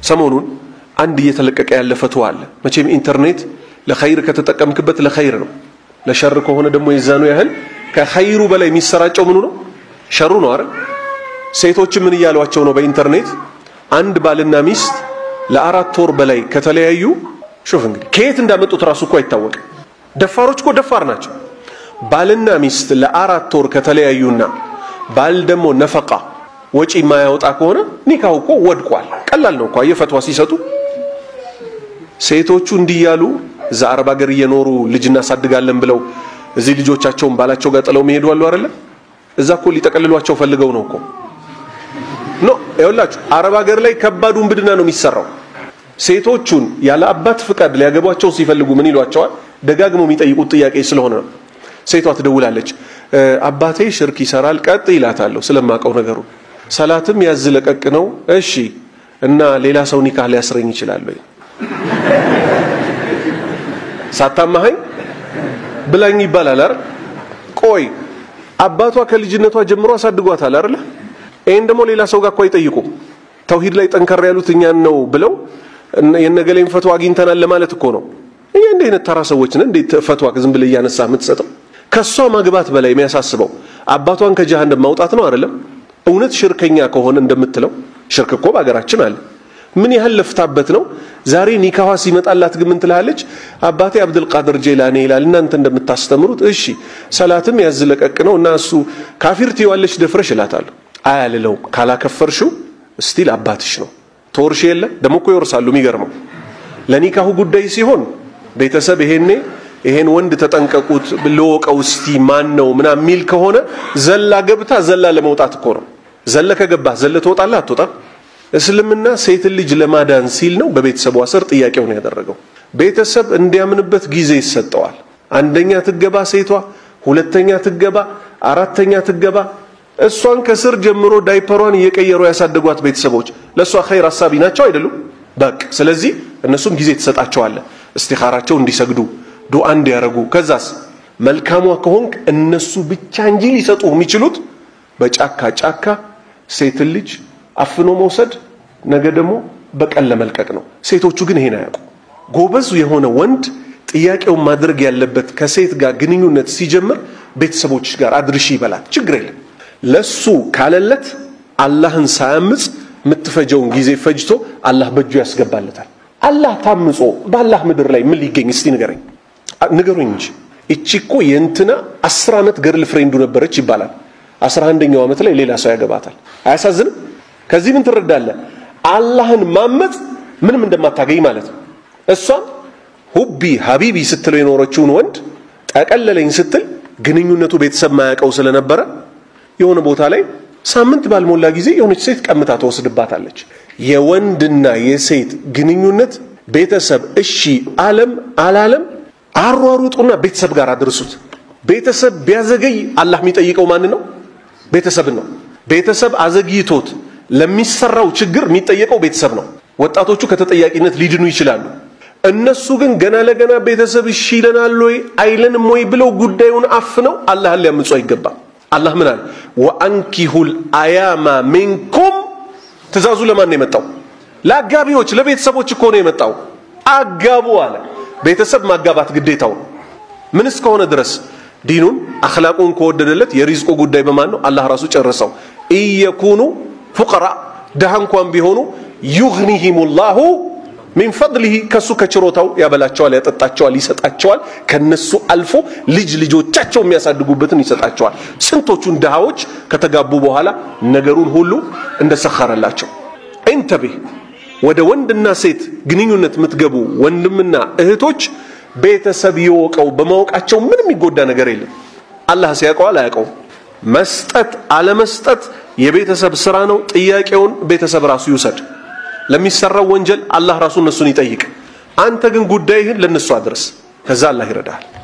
ሰሞኑን አንድ እየተለቀቀ ያለ ፈትዋ አለ። መቼም ኢንተርኔት ለኸይር ከተጠቀምክበት ለኸይር ነው፣ ለሸር ከሆነ ደግሞ የዛኑ ያህል ከኸይሩ በላይ የሚሰራጨው ምኑ ነው? ሸሩ ነው። አረ ሴቶች ምን እያሏቸው ነው? በኢንተርኔት አንድ ባልና ሚስት ለአራት ወር በላይ ከተለያዩ ሹፍ እንግዲህ ከየት እንዳመጡት ራሱ እኮ አይታወቅም። ደፋሮች እኮ ደፋር ናቸው። ባልና ሚስት ለአራት ወር ከተለያዩና ባል ደግሞ ነፈቃ ወጪ የማያወጣ ከሆነ ኒካው እኮ ወድቋል። ቀላል ነው እኮ የፈትዋ ሲሰጡ ሴቶቹ እንዲህ ያሉ እዛ አረብ ሀገር እየኖሩ ልጅ እናሳድጋለን ብለው እዚህ ልጆቻቸውን ባላቸው ጋር ጥለው መሄዱ አሉ አይደለ? እዛ እኮ ሊጠቀልሏቸው ፈልገው ነው እኮ ኖ ይኸውላችሁ፣ አረብ ሀገር ላይ ከባድ ውንብድና ነው የሚሰራው። ሴቶቹን ያለ አባት ፍቃድ ሊያገቧቸው ሲፈልጉ ምን ይሏቸዋል? ደጋግመው የሚጠይቁት ጥያቄ ስለሆነ ነው። ሴቷ ትደውላለች፣ አባቴ ሽርክ ይሰራል፣ ቀጥ ይላታለሁ ስለማቀው ነገሩ። ሰላትም ያዝ ለቀቅ ነው። እሺ እና ሌላ ሰው ኒካህ ሊያስረኝ ይችላል ወይ ሳታማኸኝ ብላኝ ይባላል አይደል? ቆይ አባቷ ከልጅነቷ ጀምሮ አሳድጓታል አይደል? ይሄን ደግሞ ሌላ ሰው ጋር እኮ አይጠይቁም። ተውሂድ ላይ ጠንከር ያሉት እኛን ነው ብለው የነገሌን ፈትዋ አግኝተናል ለማለት እኮ ነው። እኛ እንደ አይነት ተራ ሰዎች ነን። እንዴት ፈትዋ ዝም ብለህ እያነሳ የምትሰጠው? ከሷ ማግባት በላይ የሚያሳስበው አባቷን ከጀሃነም ማውጣት ነው አይደለም? እውነት ሽርከኛ ከሆነ እንደምትለው ሽርክ እኮ በሀገራችን አለ። ምን ያህል ለፍታበት ነው። ዛሬ ኒካዋ ሲመጣላት ግን ምን ትላለች? አባቴ አብዱልቃድር ጄላኔ ይላል። እናንተ እንደምታስተምሩት እሺ፣ ሰላትም ያዝለቀቅ ነው እና እሱ ካፊር ትይዋለች ደፍረሽ እላታለሁ። አያልለው ካላከፈርሽው ስቲል አባትሽ ነው። ተወርሽ የለ ደግሞ እኮ ይወርሳሉ። የሚገርመው ለኒካሁ ጉዳይ ሲሆን ቤተሰብ ይሄኔ ይሄን ወንድ ተጠንቀቁት ልወቀው እስቲ ማን ነው ምናምን የሚል ከሆነ ዘላ ገብታ ዘላ ለመውጣት እኮ ነው። ዘለ ከገባህ ዘለ ትወጣለህ አትወጣም? እስልምና ሴትን ልጅ ለማዳን ሲል ነው በቤተሰቧ ስር ጥያቄውን ያደረገው። ቤተሰብ እንዲያምንበት ጊዜ ይሰጠዋል። አንደኛ ትገባ ሴቷ፣ ሁለተኛ ትገባ፣ አራተኛ ትገባ። እሷን ከስር ጀምሮ ዳይፐሯን እየቀየሩ ያሳደጓት ቤተሰቦች ለእሷ ኸይር አሳቢ ናቸው አይደሉም? በቅ ስለዚህ እነሱም ጊዜ ትሰጣቸዋለህ እስቲኻራቸው እንዲሰግዱ ዱዓ እንዲያረጉ። ከዛስ መልካሟ ከሆንክ እነሱ ብቻ እንጂ ሊሰጡ የሚችሉት በጫካ ጫካ ሴትን ልጅ አፍኖ መውሰድ ነገ ደግሞ በቀን ለመልቀቅ ነው። ሴቶቹ ግን ይሄን አያውቁ። ጎበዝ የሆነ ወንድ ጥያቄውን ማድረግ ያለበት ከሴት ጋር ግንኙነት ሲጀምር ቤተሰቦች ጋር አድርሺ ይበላል። ችግር የለም። ለሱ ካለለት አላህን ሳያምጽ የምትፈጀውን ጊዜ ፈጅቶ አላህ በእጁ ያስገባለታል። አላህ ታምጾ በአላህ ምድር ላይ ምን ሊገኝ እስቲ ንገረኝ፣ ንገሩኝ እንጂ እቺ እኮ የእንትና አስር ዓመት ገርል ፍሬንዱ ነበረች ይባላል። አስራ አንደኛው ዓመት ላይ ሌላ ሰው ያገባታል። አያሳዝንም? ከዚህ ምን ትረዳለህ? አላህን ማመፅ ምንም እንደማታገኝ ማለት ነው። እሷም ሁቢ ሀቢቢ ስትለው የኖረችውን ወንድ ጠቀለለኝ ስትል ግንኙነቱ ቤተሰብ ማያውቀው ስለነበረ የሆነ ቦታ ላይ ሳምንት ባልሞላ ጊዜ የሆነች ሴት ቀምታ ትወስድባታለች። የወንድና የሴት ግንኙነት ቤተሰብ እሺ አለም አላለም አሯሩጡና ቤተሰብ ጋር አድርሱት። ቤተሰብ ቢያዘገይ አላህ የሚጠይቀው ማን ነው? ቤተሰብን ነው። ቤተሰብ አዘግይቶት ለሚሰራው ችግር የሚጠየቀው ቤተሰብ ነው። ወጣቶቹ ከተጠያቂነት ሊድኑ ይችላሉ። እነሱ ግን ገና ለገና ቤተሰብ እሺ ይለናል ወይ አይለንም ወይ ብለው ጉዳዩን አፍነው አላህን ሊያምፁ አይገባም። አላህ ምን አለ? ወአንኪሁል አያማ ሚንኩም ትእዛዙ ለማን ነው የመጣው? ለአጋቢዎች ለቤተሰቦች እኮ ነው የመጣው። አጋቡ አለ። ቤተሰብ ማጋባት ግዴታው ነው። ምን እስከሆነ ድረስ ዲኑን አኽላቁን ከወደደለት የሪዝቁ ጉዳይ በማን ነው? አላህ ራሱ ጨረሰው። ኢየኩኑ ፉቀራ ድሃ እንኳን ቢሆኑ ዩግኒሂሙላሁ ሚን ፈድሊሂ ከሱ ከችሮታው ያበላቸዋል፣ ያጠጣቸዋል፣ ይሰጣቸዋል። ከነሱ አልፎ ልጅ ልጆቻቸው የሚያሳድጉበትን ይሰጣቸዋል። ስንቶቹን ድሃዎች ከተጋቡ በኋላ ነገሩን ሁሉ እንደሰኸረላቸው። ኢንተቢህ ወደ ወንድና ሴት ግንኙነት የምትገቡ ወንድምና እህቶች ቤተሰብ ይወቀው። በማወቃቸው ምንም የሚጎዳ ነገር የለም። አላህ ሲያውቀዋል አያውቀውም። መስጠት አለመስጠት የቤተሰብ ስራ ነው። ጥያቄውን ቤተሰብ ራሱ ይውሰድ። ለሚሰራው ወንጀል አላህ ራሱ እነሱን ይጠይቅ። አንተ ግን ጉዳይህን ለነሱ አድርስ። ከዛ አላህ ይረዳል።